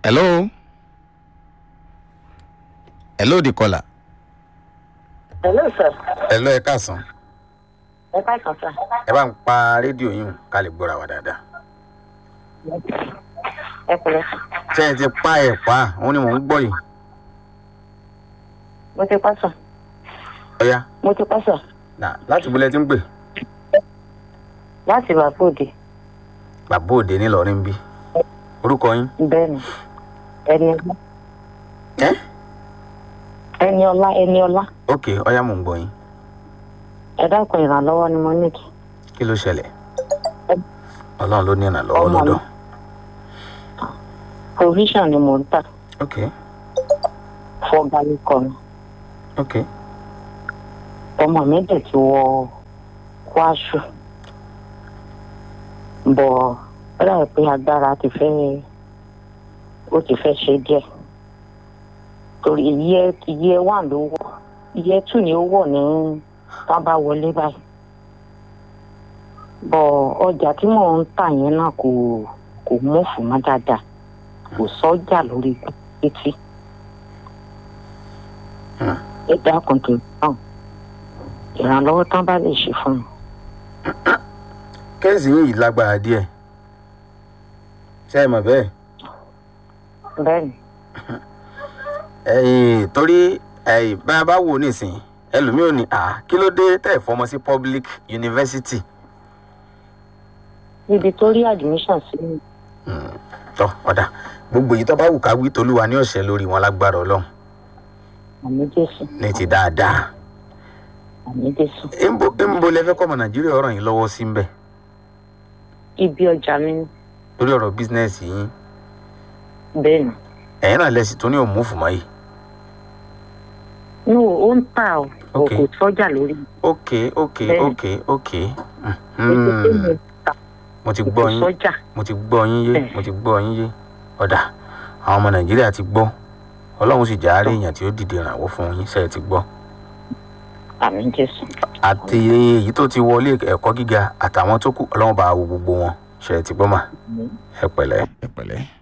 hello hello the caller. hello sir hello ẹ káàsán ẹ káàsán sir ẹ bá ń pa rédíò yín ká lè gbọ́ra wa dáadáa. ẹ pẹ̀lẹ́ ṣé ẹ ti pa ẹ̀ pa òun ni mò ń gbọ́ yìí. mo ti pa sir ọ̀ya mo ti pa sir nà láti bolẹ̀ tí ń pè láti bàbá òde bàbá òde ńìlọrin bí orúkọ yín. bẹ́ẹ̀ ni ẹni ọlá ẹ́ ẹni ọlá ẹni ọlá ok ọ̀ya mò ń gbọ́ yín ẹ dákun ìrànlọ́wọ́ ni mo ní kí kí ló ṣẹlẹ̀ ọlọ́run ló ní ìrànlọ́wọ́ Ọmọ mi. lọ́dọ̀ provision ni mò ń tà ok fọgàlì kan ok ọmọ mi dẹ̀ ti wọ kwásù bọ̀ ó dàbí pé agbára ti fẹ́ ó ti fẹ́ ṣe díẹ̀ torí iye iye one ló wọ̀ iye two ni ó wọ̀ ní tá bá wọlé báyìí bọ̀ ọjà tí mò ń tà yẹn náà kò kò mọ̀fù mọ́ dáadáa kò sọ́jà lórí títí Hmm. ẹ dákun tó náà ìrànlọ́wọ́ tán bá lè ṣe fún mi. kẹ́sì yìí lágbára díẹ̀ ṣé ẹ mọ̀ bẹ́ẹ̀ bẹ́ẹ̀ni ẹ̀yìn torí ẹ̀yìn bá a bá wò nísìnyí ẹlòmíì ò ní à kí ló dé tẹ̀ fọmọ sí public university níbi tó rí admission sí mi tọ́ ọ̀dà gbogbo èyí tó bá wù ká wí tolúwa ní ọ̀sẹ̀ lórí wọn lágbára ọlọ́run àmì jésù ní ti dáadáa àmì jésù ńbo ńbo lẹ fẹ́ kọ́mọ nàìjíríà ọ̀rọ̀ yín lọ́wọ́ sí ń bẹ̀ ibi ọjà mi ni. lórí ọ̀rọ̀ bísínẹ́sì yín bẹ́ẹ̀ni ẹ̀yin náà lẹ́sìn tó ní òmùfù mọ́ yìí no ó ń tà ó kò Ok. kò sọ́jà lórí ok ok Bẹ́ẹ̀ni. ok ok ètò tó Mhm. mo tà mo ti kò gbọ́ yín sọ́jà mo ti gbọ́ yín yé Bẹ́ẹ̀. mo ti gbọ́ yín yé ọ̀dà àwọn ọmọ nàìjíríà ti gbọ́ ọlọ́run sì járe èèyàn tí ó dìde ìrànwọ́ fún yín ṣe é ti gbọ́ àmì jésù àti èyí tó ti wọlé ẹ̀kọ́ gíga àtàwọn tó kù ọlọ́run bá wo gbogbo wọn ṣe é ti gbọ́ mà ẹ pẹ̀lẹ́. ẹ pẹ̀lẹ́.